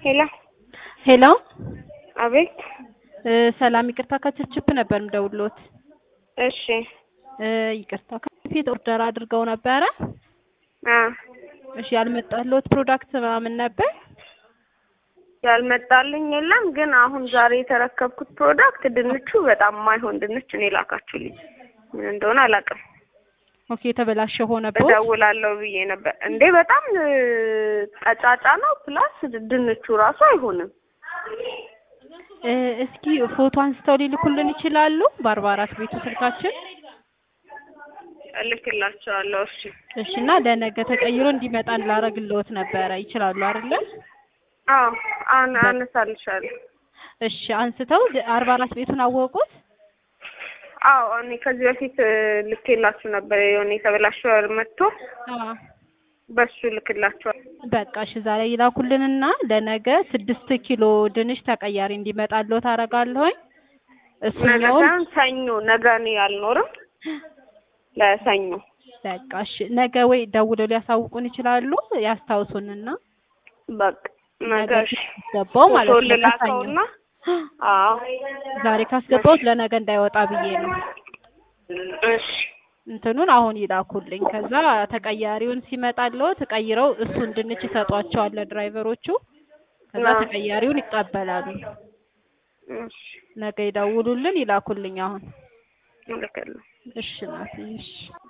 ሄሎ ሄሎ አቤት። እ ሰላም ይቅርታ ከችፕችፕ ነበር ምደውሎት። እሺ እ ይቅርታ ከፊት ኦርደር አድርገው ነበረ። አ እሺ ያልመጣልዎት ፕሮዳክት ምናምን ነበር? ያልመጣልኝ የለም፣ ግን አሁን ዛሬ የተረከብኩት ፕሮዳክት ድንቹ በጣም የማይሆን ድንች ነው የላካችሁልኝ። ምን እንደሆነ አላውቅም። ኦኬ የተበላሸ ሆነበት። እደውላለሁ ብዬ ነበር። እንዴ በጣም እ ቀጫጫ ነው፣ ፕላስ ድንቹ ራሱ አይሆንም። እ እስኪ ፎቶ አንስተው ሊልኩልን ይችላሉ? በአርባ አራት ቤቱ ስልካችን። እልክላቸዋለሁ። እሺ እሺ እና ለነገ ተቀይሮ እንዲመጣ ላረግልዎት ነበረ። ይችላሉ አይደለ? አዎ አን አነሳልሻለሁ። እሺ አንስተው አርባ አራት ቤቱን አወቁት? አዎ እኔ ከዚህ በፊት እ ልኬላችሁ ነበር የሆነ የተበላሸ መጥቶ አዎ በሱ ልክላቸዋል። በቃ እሺ ዛሬ ይላኩልንና ለነገ ስድስት ኪሎ ድንች ተቀያሪ እንዲመጣልዎት አደርጋለሁኝ። ነገ እሱኛውን ሳይሆን ሰኞ፣ ነገ እኔ አልኖርም። ለሰኞ በቃ እሺ ነገ ወይ ደውለው ሊያሳውቁን ይችላሉ። ያስታውሱንና በቃ ነገ እሺ ገባው ማለት ፎቶ ነው። ልላከውና አዎ ዛሬ ካስገባሁት ለነገ እንዳይወጣ ብዬ ነው። እሺ እንትኑን አሁን ይላኩልኝ። ከዛ ተቀያሪውን ሲመጣልዎት ቀይረው እሱን ድንች ይሰጧቸዋል ለድራይቨሮቹ። ከዛ አዎ። ተቀያሪውን ይቀበላሉ። እሺ ነገ ይደውሉልን፣ ይላኩልኝ አሁን። እልካለሁ። እሺ ናት። እሺ